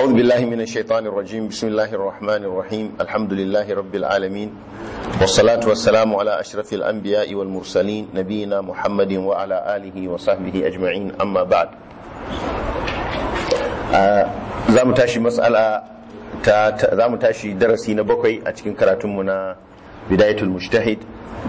أعوذ بالله من الشيطان الرجيم بسم الله الرحمن الرحيم الحمد لله رب العالمين والصلاة والسلام على أشرف الأنبياء والمرسلين نبينا محمد وعلى آله وصحبه أجمعين أما بعد زام تاشي مسألة زام تاشي درسي نبقي أتكين كراتمنا بداية المجتهد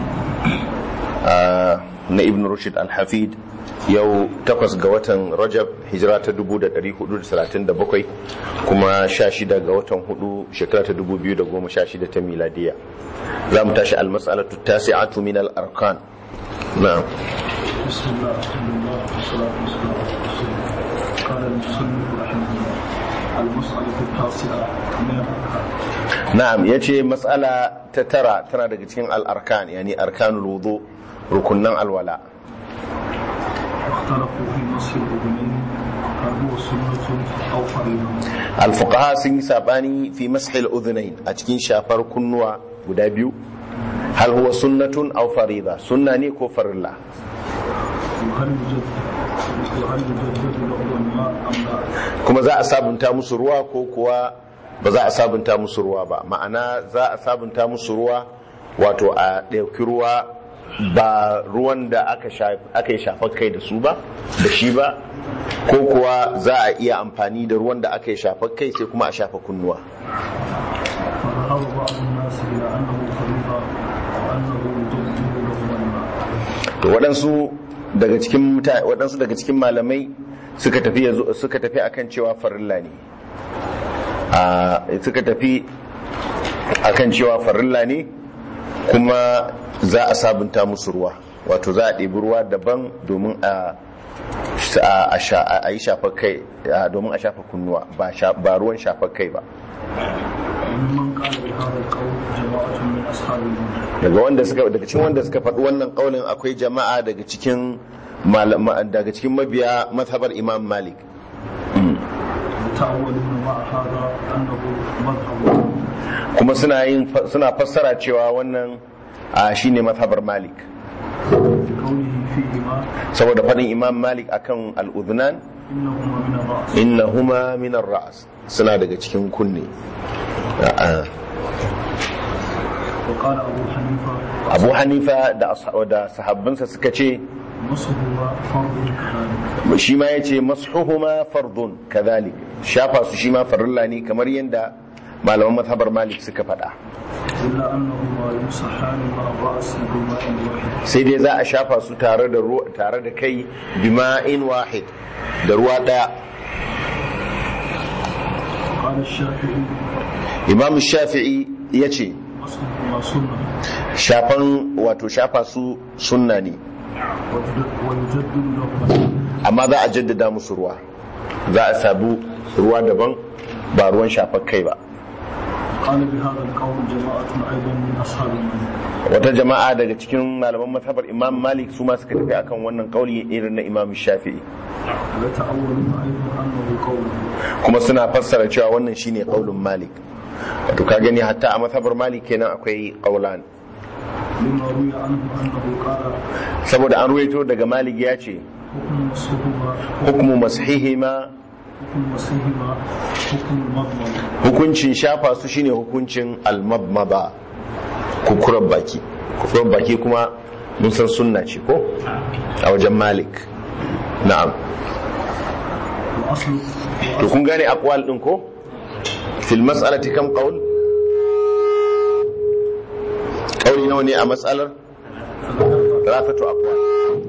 na ibn rushd al-hafid yau takwas ga watan rajab hijira ta 1437 kuma 16 ga watan hudu shekara ta 2016 ta miladiya za mu tashi al-mas'alatu tasi'atu min al-arkan na'am بسم الله الحمد لله والصلاة والسلام على رسول الله قال المصنف رحمه الله المسألة التاسعة من الأركان na'am yace mas'ala ta tara tana daga cikin al-arkan yani arkanul wudu rukunnan alwala اختلفوا في مسح الأذنين هل هو سنة أو فريضة alfuqaha sun yi sabani fi mashil udhunain a cikin shafar kunnuwa guda biyu hal huwa sunnatun aw farida sunna ne ko farilla وهل يجدد وهل يجدد له الماء أم لا kuma za a sabunta musu ruwa ko kuwa ba za a sabunta musu ruwa ba ma'ana za a sabunta musu ruwa wato a ɗauki ruwa ba ruwan da aka sha- aka yi shafar kai da su ba da shi ba ko kuwa za a iya amfani da ruwan da aka yi shafar kai sai kuma a shafa kunnuwa فذهب بعض الناس إلى أنه فريضة وأنه يجدد له الماء to waɗansu daga cikin muta- waɗansu daga cikin malamai suka tafi yazo- suka tafi akan cewa farilla ne a suka tafi akan cewa farilla ne kuma za a sabunta musu ruwa wato za a ɗebi ruwa daban domin a a- a sha- a yi shafar kai a- domin a shafa kunnuwa ba sha- ba ruwan shafar kai ba وممن قال بهذا القول جماعة من أصحاب المنهج daga wanda suka daga cikin wanda suka faɗi wannan kaulin akwai jama'a daga cikin malama daga cikin mabiya mazhabar Imam Malik يتأولون مع هذا أنه مذهب kuma suna yin suna fassara cewa wannan a shine mazhabar Malik بقوله فيهما saboda faɗin Imam Malik akan al-udhnan إنهما من الرأس innahuma min ar-ra's suna daga cikin kunne A'a. وقال أبو حنيفة Abu Hanifa da asha- da sahabbansa suka ce مصحها فرض كذلك shi ma yace mashuhuma fardun kadhalik shafa su shi ma farilla ne kamar yadda malaman mazhabar Malik suka faɗa إلا أنهما يمسحان مع الرأس بماء واحد sai dai za a shafa su tare da ruwa tare da kai bima'in wahid da ruwa daya قال الشافعي imam shafi'i ya ce مصحهما سنة shafan wato shafa su sunna ne ويجدد- ويجدد لهما amma za a jaddada musu ruwa za a sabu ruwa daban ba ruwan shafar kai ba قال بهذا القول جماعة أيضا من أصحاب المنهج wata jama'a daga cikin malaman mazhabar imam malik su ma suka tafi akan wannan kauli irin na imam shafi'i ويتأولون أيضا أنه قوله kuma suna fassara cewa wannan shine kaulin malik wato ka gani hatta a mazhabar malik kenan akwai kaulan لما روي عنه أنه قال saboda an ruwaito daga malik ya ce حكم مسحهما hukmu mashihima حكم مسحهما حكم المضمضة hukuncin shafa su shine hukuncin almabmaba kukuran baki kukuran baki kuma mun san sunna ce ko a wajen malik na'am وأصل to kun gane aqwal din ko fil mas'alati kam qaul qauli nawa ne a mas'alar rafatu aqwal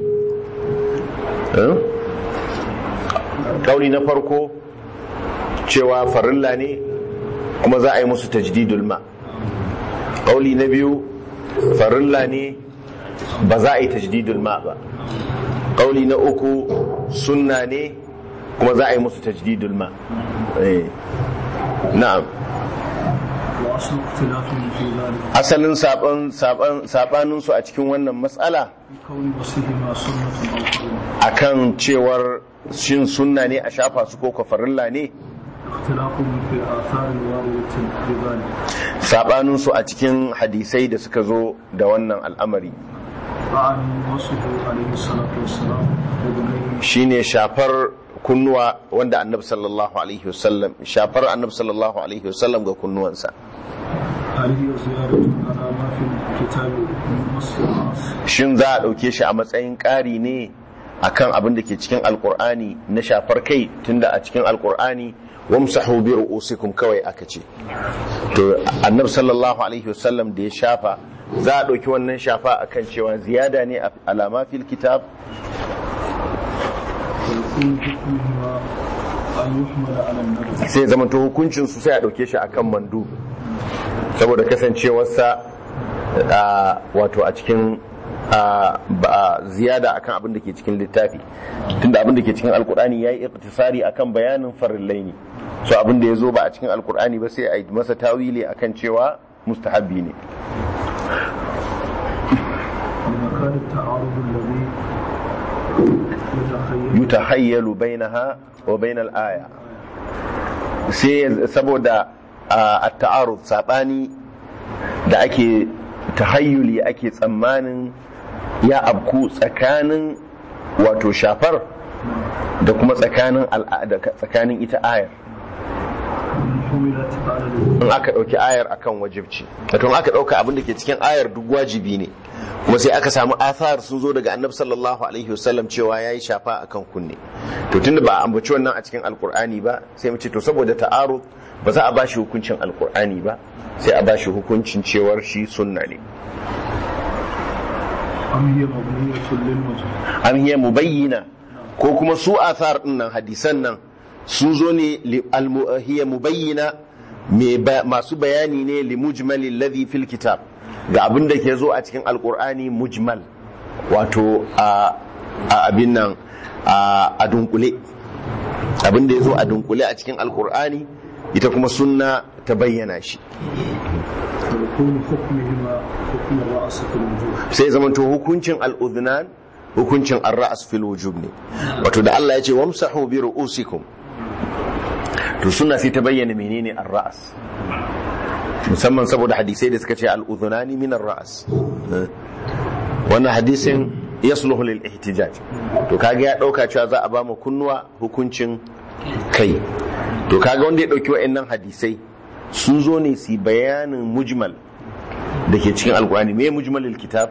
eh qauli na farko cewa farilla ne kuma za a yi musu tajdidul ma qauli na biyu farilla ne ba za a yi tajdidul ma ba qauli na uku sunna ne kuma za a yi musu tajdidul ma eh na'am وأصل اختلافهم في ذلك asalin saban saban sabanin su a cikin wannan matsala في كون مسحهما سنة أو فرض akan cewar shin sunna ne a shafa su ko kafarilla ne اختلافهم في الآثار الواردة بذلك sabanin su a cikin hadisai da suka zo da wannan al'amari أعني وصفه عليه الصلاة والسلام وبنيه shine shafar kunnuwa wanda annabi sallallahu alaihi wasallam shafar annabi sallallahu alaihi wasallam ga kunnuwansa هل هي زيادة على ما في الكتاب من نص الرأس shin za a ɗauke shi a matsayin ƙari ne akan abin da ke cikin alkur'ani na shafar kai tunda a cikin alkur'ani wamsahu bi ru'usikum kawai aka ce to annabi sallallahu alaihi wasallam da ya shafa za a ɗauki wannan shafa akan cewa ziyada ne a alama fil kitab ويكون حكمهما أن يحمل على النبي sai zama to hukuncin su sai a ɗauke shi akan mandu saboda kasancewarsa a, wato a cikin a, ba- ziyada akan abin da ke cikin littafi tunda abin da ke cikin alkur'ani ya yi iktisari akan bayanin farillai ne so abin da ya zo ba a cikin alkur'ani ba sai a yi masa tawili akan cewa mustahabbi ne لمكان التعارض الذي يتخيل yutahayyalu bainaha wa bainal aya sai saboda a ta'arud sabani da ake tahayyuli ake tsammanin ya abku tsakanin wato shafar da kuma tsakanin al'ada tsakanin ita ayar إن حملت على الوجوب in aka ɗauki ayar akan wajibci wato in aka ɗauka abin da ke cikin ayar duk wajibi ne kuma sai aka samu athar sun zo daga annabi sallallahu alaihi wasallam cewa ya yi shafa akan kunne to tunda ba a ambaci wannan a cikin alkur'ani ba sai mu ce to saboda ta'arud ba za a ba shi hukuncin alkur'ani ba sai a ba shi hukuncin cewar shi sunna ne أم هي مبنية للمجهول am hiya mubayyina ko kuma su athar din nan hadisan nan sun zo ne li al hiya mubayyina me ba- masu bayani ne li mujmalil ladhi fil kitab ga abin da ke zo a cikin alqur'ani mujmal wato a a abin nan a a dunkule abin da ya zo a dunkule a cikin alqur'ani ita kuma sunna ta bayyana shi ويكون حكمهما حكم الرأس في الوجوب sai zamanto hukuncin al'udhunan hukuncin ar-ra's fil wujub ne wato da Allah ya ce wamsahu bi ru'usikum to sunna sai ta bayyana menene ar-ra's musamman saboda hadisai da suka ce al'udhunani min ar-ra's wannan hadisin yasluhu lil ihtijaj to kaga ya dauka cewa za a ba mu kunnuwa hukuncin kai to kaga wanda ya dauki wa'annan hadisai sun zo ne su bayanin mujmal da ke cikin alkurani me mujmalil kitab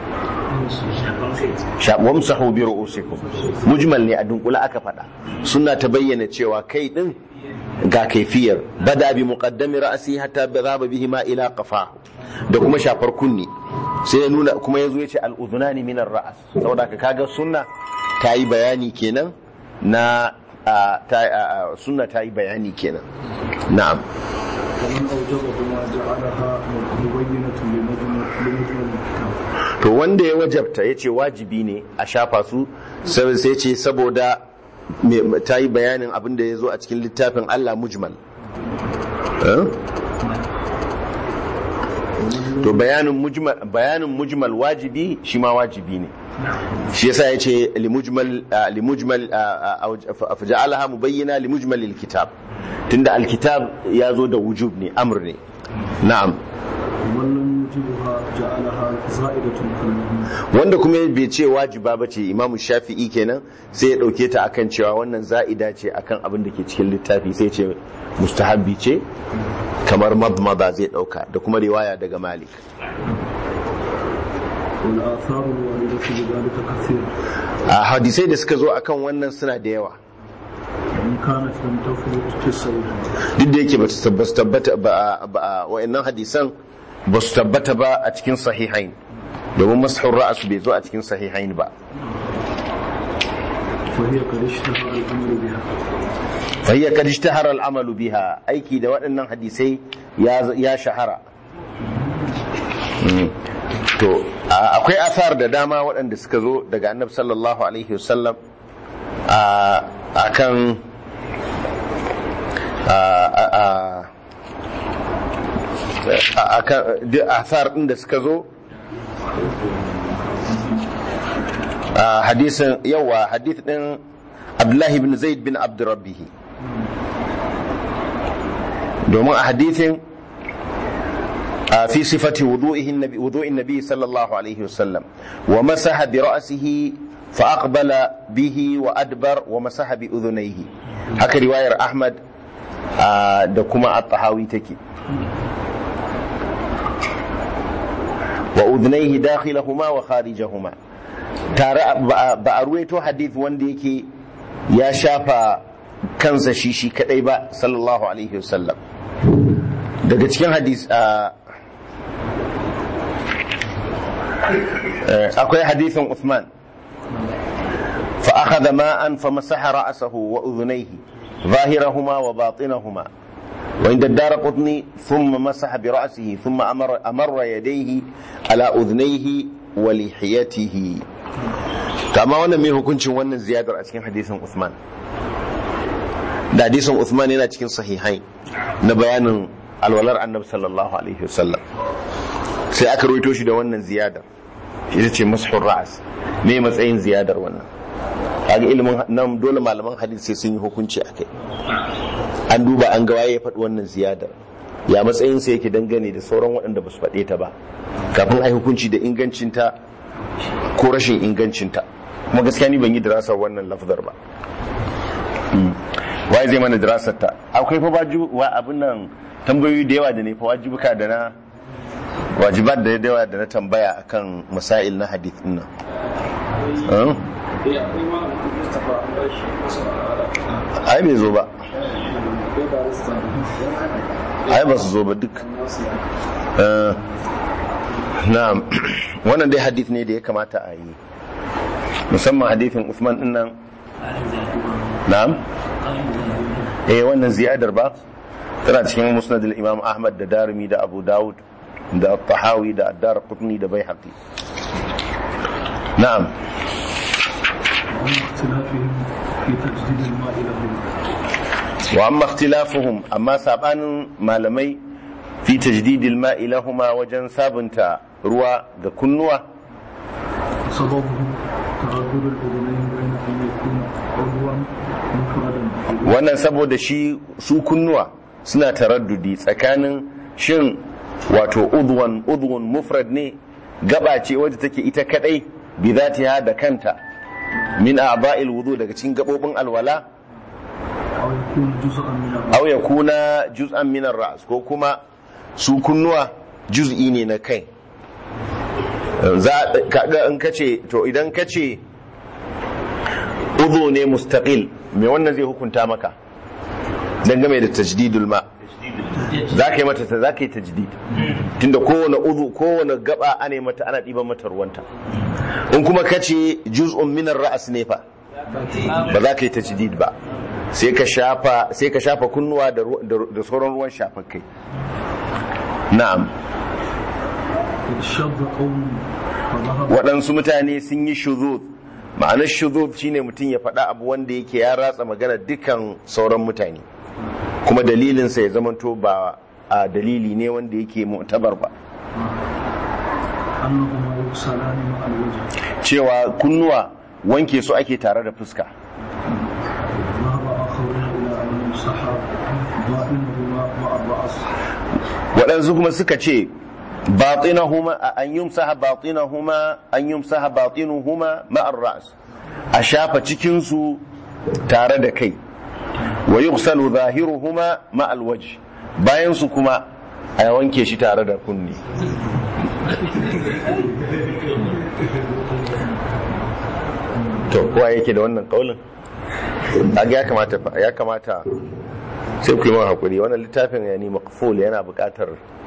Sha- wamsahu bi ru'usikum mujmal ne a dunkula aka faɗa suna ta bayyana cewa kai din ga kaifiyar bada bi muqaddami ra'si hatta dhaba bihi ma ila qafahu da kuma shafar kunni sai ya nuna kuma yazo yace al udhunani min ar-ra's saboda ka kaga sunna ta yi bayani kenan na a, ta a, a, sunna ta yi bayani kenan na'am ومن أوجبهما جعلها مبينة لمجمل لمجمل الكتاب to wanda ya wajabta ya ce wajibi ne a shafa su sai sai ce saboda me- ta yi bayanin abin da ya zo a cikin littafin Allah mujmal Eh? to bayanin mujmal bayanin mujmal wajibi shi ma wajibi ne shi yasa ya ce limujmal ah, limujmal ah, ah, ah, faja'alaha mubayyana limujmal alkitab tunda alkitab ya zo da wujub ne amr ne na'am ومن لم يوجبها جعلها زائدة كالمهم wanda kuma bai ce wajiba ba ce imamu shafi'i kenan sai ya ɗauke ta akan cewa wannan za'ida ce akan abin da ke cikin littafi sai ce mustahabbi ce kamar madmada zai ɗauka da kuma riwaya daga malik والآثار الواردة بذلك كثيرة a hadisai da suka zo akan wannan suna da yawa وإن كانت لم تثبت في الصحيح duk da yake ba su tabbata ba ba wa'annan hadisan ba su tabbata ba a cikin sahihain domin mashur ra'as bai zo a cikin sahihain ba فهي قد اشتهر الأمر بها فهي قد اشتهر العمل بها aiki da waɗannan hadisai ya ya shahara Mm. to a- akwai asar da dama waɗanda suka zo daga annabi sallallahu alaihi wasallam a akan a a a- a akan duk asar ɗin da suka zo a hadisin yawa hadith ɗin abdullahi bin zaid bin abdurrabbihi domin a hadithin a fi sifati wudu'in nabi wudu'in nabi sallallahu alaihi wasallam wa masaha bi ra'sihi فأقبل به وأدبر ومسح بأذنيه هكا رواية أحمد آه دكما الطحاوي تكي وأذنيه داخلهما وخارجهما ترى بأرويتو حديث ونديكي يا شافا kansa shi shi kadai ba sallallahu alaihi wasallam daga cikin hadis akwai hadisin Uthman fa akhadha ma'an fa masaha ra'sahu wa udhunayhi ظاهرهما وباطنهما وعند الدار قطني ثم مسح برأسه ثم أمر, أمر يديه على أذنيه ولحيته كما وانا ميه كنت وانا زيادة أتكين حديث عثمان da hadisin Uthman yana cikin sahihai na bayanin alwalar annabi sallallahu alaihi wasallam sai aka rawaito shi da wannan ziyadar ita ce mashur ra'as me matsayin ziyadar wannan kaga ilimin nan dole malaman hadisi sai sun yi hukunci akai an duba an ga waye ya faɗi wannan ziyadar ya matsayin sa yake dangane da sauran waɗanda ba su faɗe ta ba kafin ai hukunci da ingancinta ko rashin ingancinta kuma gaskiya ni ban yi dirasar wannan lafzar ba waye zai mana dirasar ta akwai fa wa abin nan tambayoyi da yawa da ne fa wajibuka da na wajibat da yawa da na tambaya akan masail na hadith din nan ai bai zo ba ai ba su zo ba duk na'am wannan dai hadith ne da ya kamata a yi musamman hadithin Usman din nan na'am eh wannan ziyadar ba tana cikin musnad al-imam ahmad da darimi da abu dawud da tahawi da addar qutni da baihaqi na'am wa amma ikhtilafuhum amma sabanin malamai fi tajdid al-ma'i lahumma wajen sabunta ruwa ga kunnuwa sababu تغادر الأذنين بين أن يكون عضوا مفردا wannan saboda shi su kunnuwa suna taraddudi tsakanin shin wato udwan udwan mufrad ne gaba ce wadda take ita kadai bi zatiha da kanta min a'ba'il wudu daga cikin gabobin alwala أو يكون جزءا من الرأس aw yakuna juz'an min ar-ra's ko kuma su kunnuwa juz'i ne na kai za kaga in kace to idan kace udhu ne mustaqil me wannan zai hukunta maka dangane da tajdidul ma za ka yi mata za ka yi tajdid tunda kowane udhu kowane gaba ana yi mata ana ɗiban mata ruwanta in kuma kace juz'un min ar-ra's ne fa ba za ka yi tajdid ba sai ka shafa sai ka shafa kunnuwa da ru- da- da sauran ruwan shafar kai na'am شاب قوم فذهب waɗansu mutane sun yi shuzuz ma'anar shuzuz shine mutum ya faɗa abu wanda yake ya ratsa magana dukkan sauran mutane kuma dalilinsa ya zamanto ba a dalili ne wanda yake mu'tabar ba أنهما يغسلان مع الوجه cewa kunnuwa wanke su ake tare da fuska ذهب آخرون إلى أن يمسح ضائنهما مع الرأس waɗansu kuma suka ce batinahuma an yumsaha batinahuma an yumsaha batinuhuma ma'ar ras a shafa cikin su tare da kai wa yughsalu zahiruhuma ma'al wajh bayan su kuma a wanke shi tare da kunni to kowa yake da wannan kaulin Kaga ya kamata fa- ya kamata sai ku yi min hakuri wannan littafin yani maqful yana buƙatar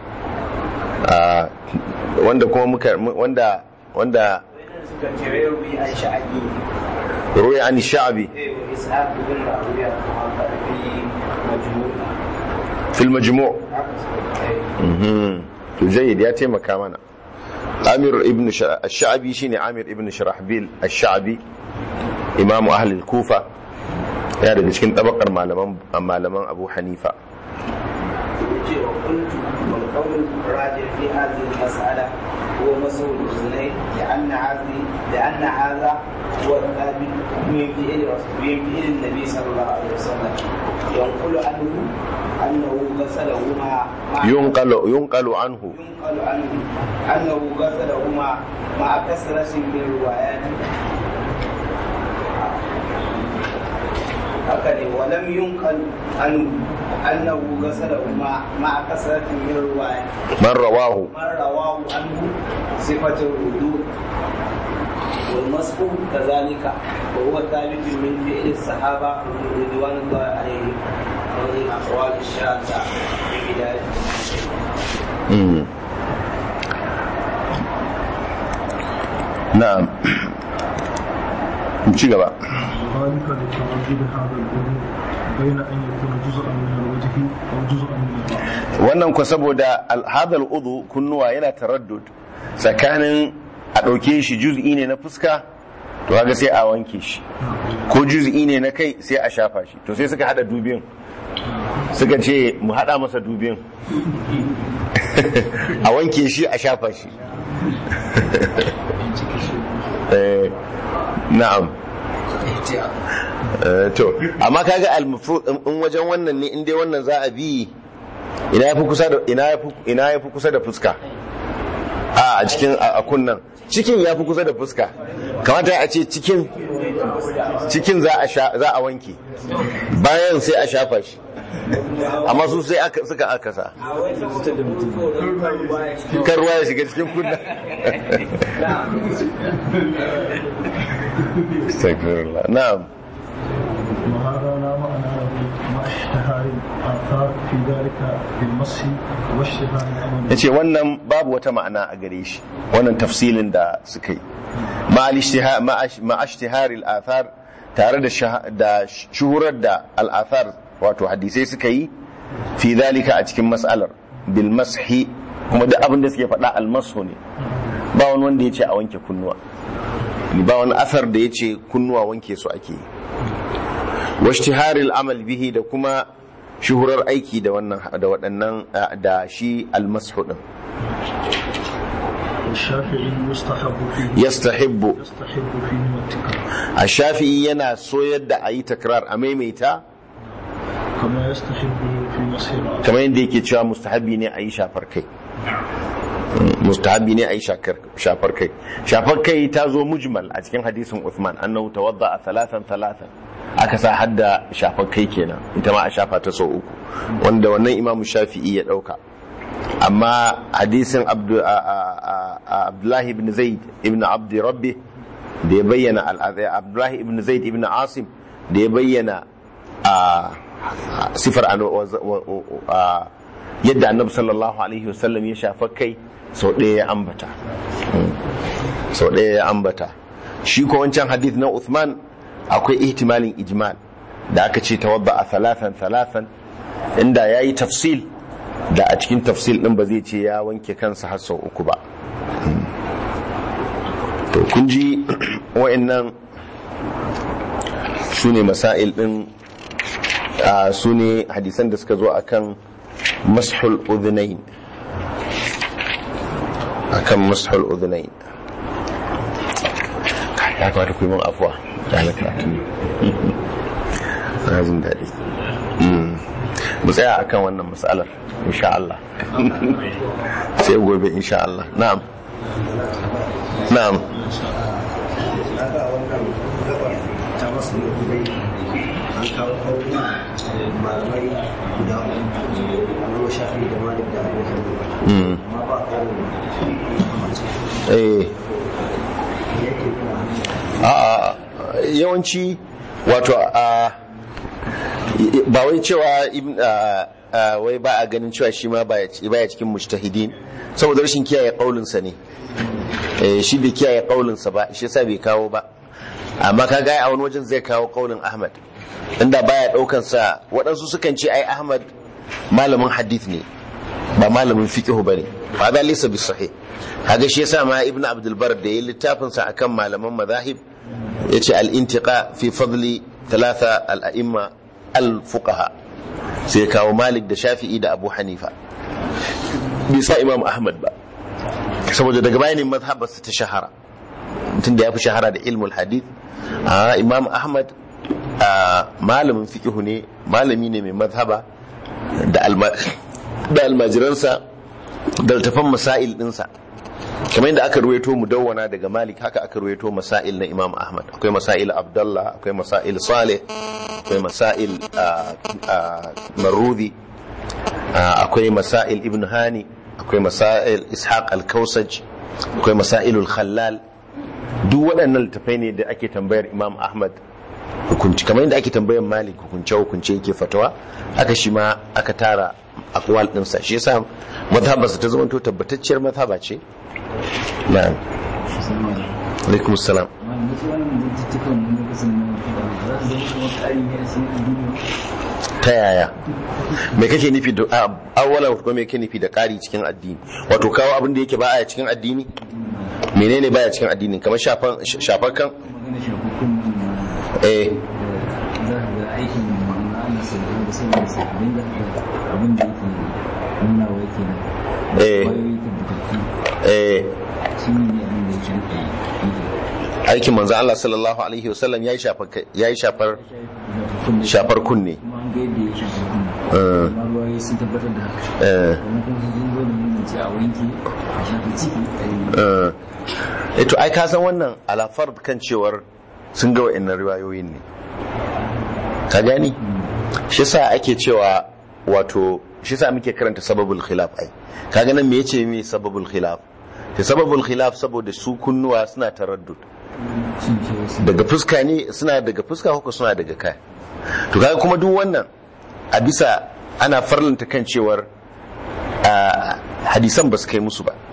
a wanda kuma muka wanda wanda suka ce rayobi an sha'abi ruwa an sha'abi eh wa ishaq bin rawiya kuma ka fi majmu' fil majmu' haka suka ce mhm to jayyid ya taimaka mana Amir ibn Sha- Ash-Sha'bi shine Amir ibn Shirahbil Ash-Sha'bi imamu ahli al-Kufa ya daga cikin tabakar malaman malaman Abu Hanifa ce wa kuntu wal qawl rajih fi hadhihi al-mas'ala huwa masul al-uznayn لأن هذه لأن هذا هو الثابت من فعل رسول من فعل النبي صلى الله عليه وسلم ينقل عنه أنه غسلهما مع yunqalu yunqalu anhu ينقل عنه أنه غسلهما مع كثرة من الروايات haka ne walam yunqal an annahu ghasalahu ma ma kasratin min ruwaya man rawahu man rawahu anhu sifatul wudu والمسح كذلك وهو ثابت من فعل الصحابة رضوان الله عليهم ومن الأقوال الشاذة في بداية Mm. na'am ci gaba وذلك لتردد هذا الأمر بين أن يكون جزءا من الوجه أو جزءا من الرأس wannan ku saboda alhadal udu kunnuwa yana taraddud tsakanin a ɗauke shi juz'i ne na fuska to kaga sai a wanke shi ko juz'i ne na kai sai a shafa shi to sai suka hada dubin suka ce mu hada masa dubin a wanke shi a shafa shi Eh, na'am Eh, to amma kaga al-mafruḍ in wajen wannan ne in dai wannan za a bi ina yafi kusa da ina yafi ina yafi kusa da fuska a a cikin a a kunnan cikin yafi kusa da fuska kamata a ce cikin cikin za a sha za a wanke bayan sai a shafa shi amma su sai aka suka akasa a wai saboda tsoron kan ruwa ya shiga kan ruwa ya shiga cikin kunna Astaghfirullah. na'am وهذا لا معنى له مع اشتهار الآثار في ذلك بالمسح واشتهار الأمر ya ce wannan babu wata ma'ana a gare shi wannan tafsilin da suka yi ma'ashtiharil athar tare da shah- da shuhurar da al'athar wato hadisai suka yi fi zalika a cikin mas'alar bil mashi kuma duk abin da suke faɗa almasu ne ba wani wanda ya ce a wanke kunnuwa ba wani asar da ya ce kunnuwa wanke su ake yi washtiharil amal bihi da kuma shuhurar aiki da wannan da waɗannan da shi almasu din والشافعي يستحب فيه yastahibbu يستحب فيه التكرار a shafi'i yana soyar da a yi takrar a maimaita كما يستحب في مسح الرأس kamar yadda yake cewa mustahabi ne a yi shafar kai Mm, mustahabi ne a yi shakar- shafar kai shafar kai ta zo mujmal a cikin hadisin Uthman annahu tawadda a talatan talatan aka sa hadda shafar kai kenan ita ma a shafa ta sau uku wanda wannan imamu shafi'i ya dauka amma hadisin Abdu- a- a- a- a- abdullahi ibn zaid ibn abdi rabbi da ya bayyana al'adai abdullahi ibn zaid ibn asim da ya bayyana a sifar ano- wa- wa- wa- yadda annabi sallallahu alaihi wasallam ya shafa kai sau ɗaya ya ambata Mm. sau ɗaya ya ambata shi ko wancan hadith na Uthman akwai ihtimalin ijmal da aka ce tawadda a thalathan thalathan inda ya yi tafsil da a cikin tafsil ɗin ba zai ce ya wanke kansa har sau uku ba Mm. to kun ji wa'annan su ne masail ɗin a su ne hadisan da suka zo akan mashul udhunain akan mashul udhunain ya kamata ku yi min afuwa da na karatu ne na jin daɗi Mm. mu tsaya akan wannan matsalar insha Allah sai gobe insha Allah na'am na'am haka wannan gabar ta masu dai an kawo kauri malamai guda uku amma shafi da malik da abu hanifa Mm. amma ba kawo mace eh yake kuma a yawanci wato a ba wai cewa ibn- a- a- wai ba a ganin cewa shi ma baya baya cikin mujtahidin saboda rashin kiyaye kaulinsa ne Eh, shi bai kiyaye kaulinsa ba shi yasa bai kawo ba amma ka ga a wani wajen zai kawo kaulin Ahmad inda baya daukan sa waɗansu sukan ce ai Ahmad malamin hadith ne ba malamin fiqh bane fa da laysa bi sahih kaga shi yasa ma ibnu abdul bar da yayin littafin sa akan malaman madahib yace al intiqa fi fadli thalatha al a'imma al fuqaha sai kawo malik da shafi'i da abu hanifa bai sa imam ahmad ba saboda daga bayanin mazhabarsa ta shahara mutum da ya fi shahara da ilmul hadith a imam ahmad a malamin fikihu ne malami ne mai mazhaba da alma- da almajiransa da altafan masail dinsa kamar yadda aka ruwaito mudawwana daga malik haka aka ruwaito masail na imam ahmad akwai masail abdullah akwai masail saleh akwai masail ah, ah, marudi ah, akwai masail ibn hani akwai masail ishaq al-kausaj akwai masailul khallal duk waɗannan littafai ne da ake tambayar imam ahmad hukunci kamar yadda ake tambayar malik hukunce hukunce yake fatawa haka shi ma aka tara akwal ɗinsa shi yasa mazhabarsa ta zama to tabbatacciyar mazhaba ce na'am alaikum salam amma wasu wannan zantuttukan mun ga kasan nan za su zama kamar ƙari ne a cikin addini ta yaya me kake nufi da a awwalan ko me kake nufi da ƙari cikin addini wato kawo abin da yake ba a cikin addini menene baya cikin addini kamar shafan shafar kan magana shafakkun nan eh da za ka ga aikin ma'ana ana sabbin da saboda sabbin da abin da yake nuna wa yake nan Eh. kwayoyi tabbatattu eh shi ne ne abin da yake rike yake aikin manzo Allah sallallahu alaihi wasallam yayi shafar yayi shafar shafakkun da shafar kunne kuma an ga yadda ya shafa kunne Eh. amma ruwaye sun tabbatar da haka eh wannan kuma sun zo da nuna ce a wanke a shafa ciki a yi eh to ai ka san wannan alafar kan cewar sun ga wa'annan riwayoyin ne ka gani shi yasa ake cewa wato shi yasa muke karanta sababul khilaf ai kaga nan me yace me sababul khilaf ta sababul khilaf saboda su kunnuwa suna taraddud shin ce wasu daga fuska ne suna daga fuska ko suna daga kai to kaga kuma duk wannan a bisa ana farlanta kan cewar a hadisan ba su kai musu ba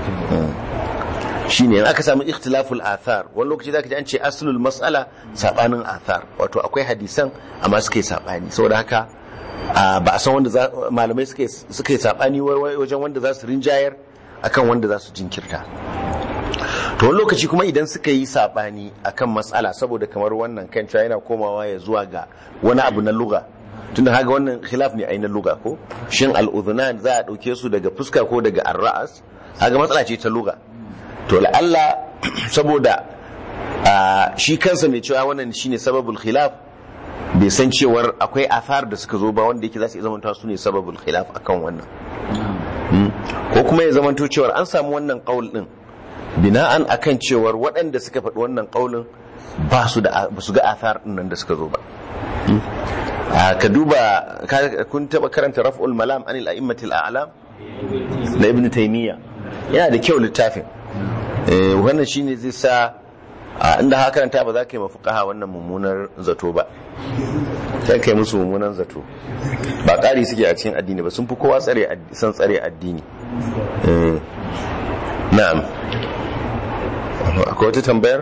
shine in aka samu ikhtilaful athar wani lokaci zaka ji an ce aslul mas'ala sabanin athar wato akwai hadisan amma suka yi sabani saboda haka a, ba a san wanda za- malamai suka yi- suka yi sabani wai- wai wajen wanda za su rinjayar akan wanda za su jinkirta to wani lokaci kuma idan suka yi sabani akan matsala saboda kamar wannan kan cewa yana komawa ya zuwa ga wani abu na luga tunda haga wannan khilaf ne ai na luga ko shin al'udhunan za a dauke su daga fuska ko daga arra'as haga matsala ce ta luga to la'alla saboda a, shi kansa mai cewa wannan shine sababul khilaf bai san cewar akwai athar da suka zo ba wanda yake za su iya zamanta su ne sababul khilaf akan wannan Mm. ko kuma ya zamanto cewar an samu wannan qaul din bina'an akan cewar waɗanda suka faɗi wannan qaulin ba su da ba su ga athar din nan da suka zo ba Mm. Ah, ka duba ka- kun taba karanta raf'ul malam anil a'immatil a'lam na ibn taymiya yana da kyau littafin Eh, wannan shine zai sa a inda haka karanta ba za ka yi mafuqaha wannan mummunar zato ba sai kai musu mummunan zato ba ƙari suke a cikin addini ba sun fi kowa tsare ad- san tsare addini Eh, na'am akwai wata tambayar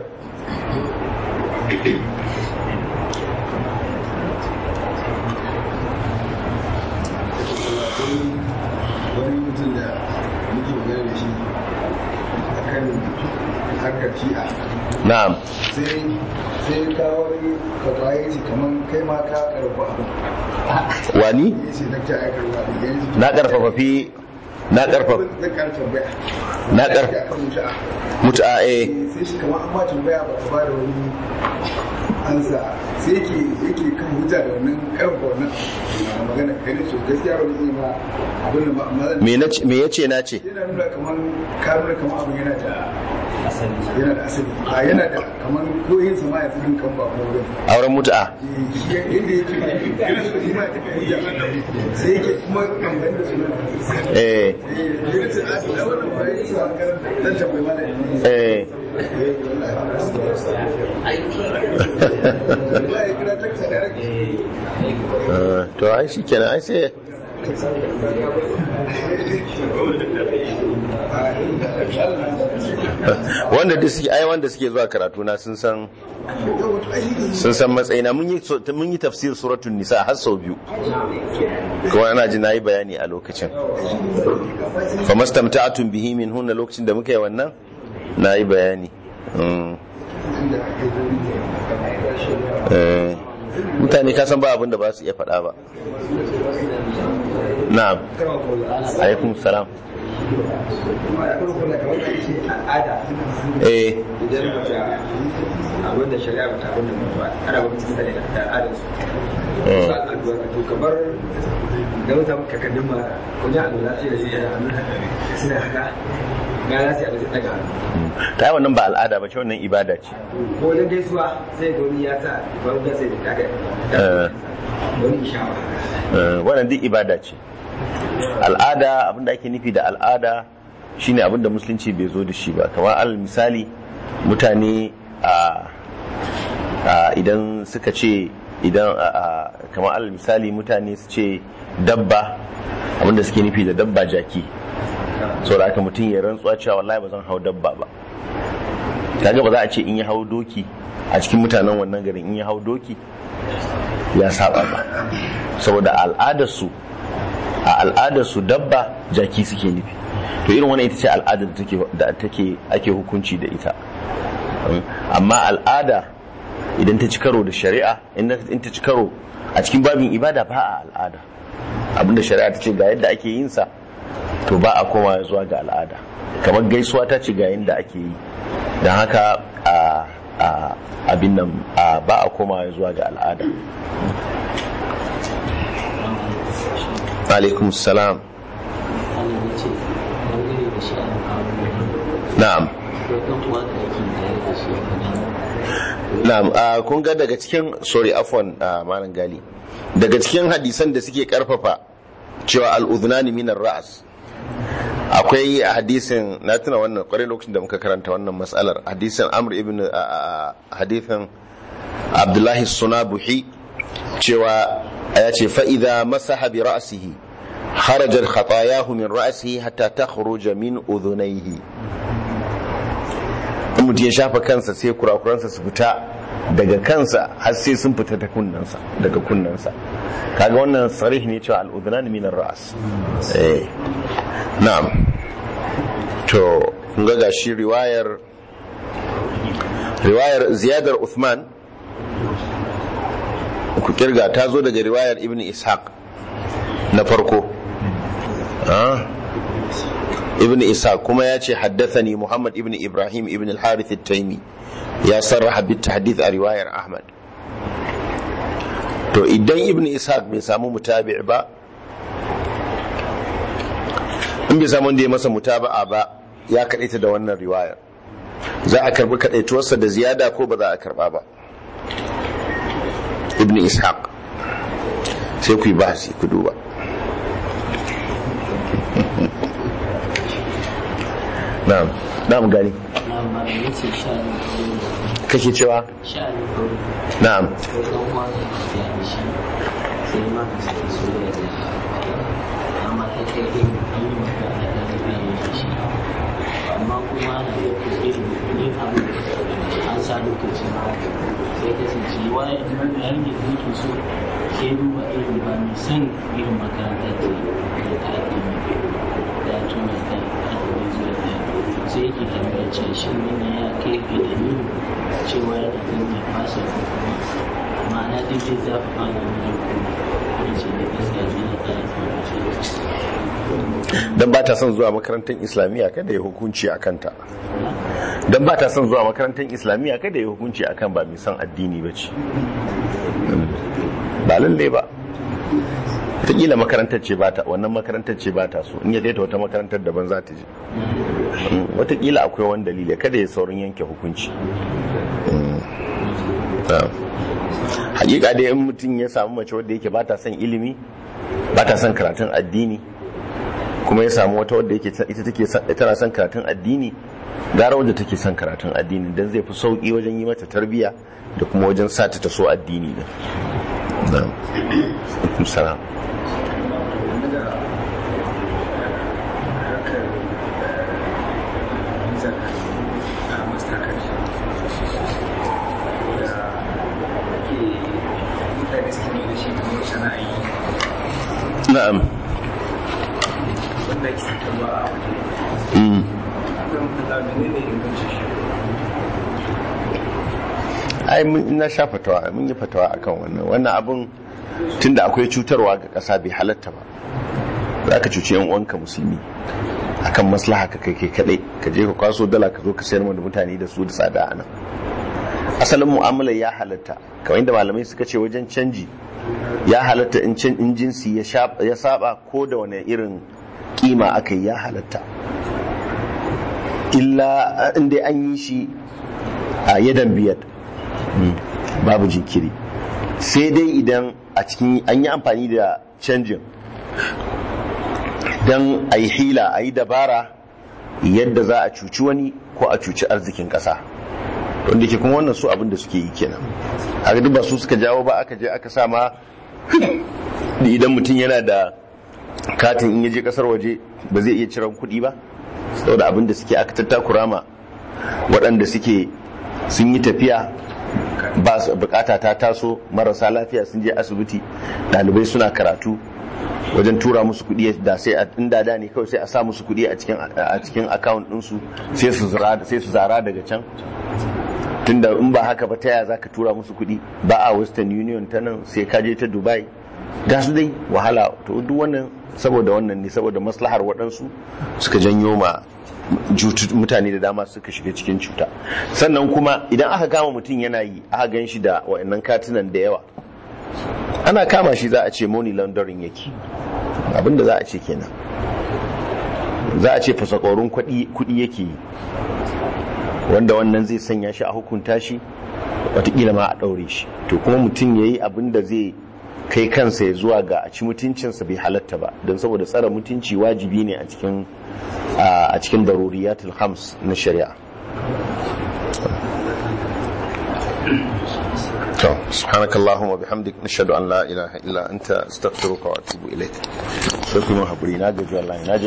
wani mutum da muke magana da shi a kan harkar shi'a na'am sai sai ka wani fatwa ya ce kamar kai ma ka karfa abu wani ya ce dakta ya karfa abu ya ce na karfafa fi na karfafa zan kara tambaya na kar ya kan mutu'a mutu'a eh sai shi kamar an ba tambaya ba ka ba da wani ansa sai yake yake kan hujja da wannan karfa wannan magana kai ne so gaskiya wani zai ma abin da ba amma zan me na ce- me yace na ce yana nuna kamar ka nuna kamar abin yana da yana da asali a yana da kamar koyin sama ya tsirin kan ba ko wurin auren mutu'a inda yake yana so shi ma ya tafi hujja sai yake kuma amfani da sunan eh yana ce a da wannan ba ya sa karanta dan tambayi mana eh ba ya kira taksa da rake Ah, to ai shikenan ai sai wanda duk suke ai wanda suke zuwa karatu na sun san sun san matsayina mun yi mun yi tafsir suratul nisa har sau biyu kuma ana ji nayi bayani a lokacin fa mastamta'atun bihi min hunna lokacin da muka yi wannan nayi bayani Mm. Eh, mutane ka san ba abin da ba su iya faɗa ba na'am alaikum salam kuma da kuma kula kamar da ce al'ada eh idan mace abin da shari'a bata abin da mutuwa ana ba mutum sani da al'adar su Mm. su al'adu haka to kamar da wata kakannin ma wajen al'adu sai da shi yana hannu suna haka ga za su yi abin daga hannu ta yi wannan ba al'ada ba ce wannan ibada ce ko wajen gaisuwa sai ga wani ya sa wani da sai da kaga Eh. wani ishawa Eh, wannan duk ibada ce al'ada abinda ake nufi da al'ada shine abinda musulunci bai zo da shi ba kamar alal misali mutane a a idan suka ce idan a- a- kamar alal misali mutane su ce dabba abinda suke nufi da dabba jaki saboda haka mutum ya rantsuwa cewa wallahi ba zan hau dabba ba kaga ba za a ce in ya hau doki a cikin mutanen wannan garin in ya hau doki ya saba ba saboda al'adarsu a al'adarsu dabba jaki suke nufi to irin wannan ita ce al'adar da take da take ake hukunci da ita Mm. amma al'ada idan ta ci karo da shari'a in in ta ci karo a cikin babin ibada ba a al'ada abinda shari'a ta ce ga yadda ake yin sa to ba a koma zuwa ga al'ada kamar gaisuwa ta ce ga yadda ake yi don haka a a abin nan a ba a koma zuwa ga al'ada alaikum salam Allah ya ce dangane da shi a kawo na'am ko ɗan uwa da yake tare da shi a na'am a kun ga daga cikin sorry afwan a malam gali daga cikin hadisan da suke karfafa cewa al'udhunani minar ra'as akwai hadisin na tuna wannan kwarai lokacin da muka karanta wannan matsalar hadisin amr ibn a- a- hadisin abdullahi sunabuhi cewa ya ce fa'iza masaha bi ra'asihi harajar khatayahu min ra'asihi hatta ta min udhunaihi in mutum ya shafa kansa sai kurakuransa su fita daga kansa har sai sun fita ta kunnansa daga kunnansa kaga wannan sarih ne cewa al'udhunan min ar-ra's eh na'am to kun ga gashi riwayar riwayar ziyadar Uthman ku kirga ta zo daga riwayar Ibn Ishaq na farko ah ibn isa kuma ya ce haddathani muhammad ibn ibrahim ibn al-harith at-taimi ya sarraha bit tahdith a riwayar ahmad to idan ibn isa bai samu mutabi' ba in bai samu wanda ya masa mutaba'a ba ya kadaita da wannan riwayar za a karbi kadaituwarsa da ziyada ko ba za a karba ba ibn ishaq sai ku yi bahasi ku duba na'am na'am gani amma da ya ce sha'anin kawo kake cewa sha'anin kawo na'am ko ɗan uwa da yake da shi sai ma ka sake soyayya da shi amma ta kai ɗin an yi maka da ɗan biyu da shi amma kuma ana iya kuskure yin abu an sa lokacin sai kasance waye yayin da yake so sai duba irin ba mai son irin makaranta ce da ta addini da tuna da addini zuwa da sai yake tambaya ce shi ne ya kai ga dalilin cewa yana zan ya fasa ko kuma ma'ana duk zai zafi fara wani kuma ya ce da gaskiya zai na tsara tsara dan ba ta son zuwa makarantar islamiyya kada ya hukunci a kanta dan ba ta son zuwa makarantar islamiyya kada ya hukunci akan ba mai son addini ba ce ba lalle ba wataƙila makarantar ce ba ta wannan makarantar ce ba ta so in ya ta wata makarantar daban za ta je Mm, wataƙila akwai wani dalili kada ya saurin yanke hukunci Mm. Ah. hakika dai in mutum ya samu mace wadda yake ba ta son ilimi ba ta son karatun addini kuma ya samu wata wadda yake ita take son- tana son karatun addini gara wadda take son karatun addini dan zai fi sauki wajen yi mata tarbiya da kuma wajen sa ta so addini din na'am Alaikum salam na'am Mm. ai mun na sha fatawa mun yi fatawa akan wannan wannan abun tunda akwai cutarwa ga ƙasa bai halatta ba za ka cuci yan uwanka musulmi akan maslaha ka kai kai kadai ka je ka kwaso dala ka zo ka sayar da mutane da su da tsada a nan asalin mu'amala ya halatta kamar inda malamai suka ce wajen canji ya halatta in can in jinsi ya shab- ya saba ko da wani irin kima aka yi ya halatta illa inda an yi shi a yadan biyar Mm, babu jinkiri sai dai idan a cikin an yi amfani da canjin don a yi hila a yi dabara yadda za a cuci wani ko a cuci arzikin ƙasa wanda ke kuma wannan su abin da suke yi kenan haka duk ba su suka jawo ba aka je aka sama idan mutum yana da katin in yaje kasar waje ba zai iya ciran kuɗi ba saboda abin da suke aka tattakura ma waɗanda suke sun yi tafiya ba su bukata ta taso marasa lafiya sun je asibiti ɗalibai suna karatu wajen tura musu kuɗi da sai a inda da ne kawai sai a sa musu kuɗi a cikin a cikin account ɗinsu sai su zara sai su zara daga can tunda in ba haka ba ta yaya zaka tura musu kuɗi ba a western union ta nan sai ka je ta dubai ga su dai wahala to duk wannan saboda wannan ne saboda maslahar waɗansu suka janyo ma jutu- mutane da dama suka shiga cikin cuta sannan kuma idan aka kama mutum yana yi aka gan shi da wa'annan katunan da yawa ana kama shi za a ce money laundering yake abinda za a ce kenan za a ce fasakorin kuɗi yake yi wanda wannan zai sanya shi a hukunta shi watakila ma a ɗaure shi to kuma mutum ya yi abin da zai kai kansa ya zuwa ga a ci mutuncinsa bai halatta ba don saboda tsara mutunci wajibi ne a cikin a cikin daruriyatul hams na shari'a to subhanakallahumma bihamdik nashhadu an la ilaha illa anta astaghfiruka wa atubu ilaik sai kuma hakuri na gaji wallahi na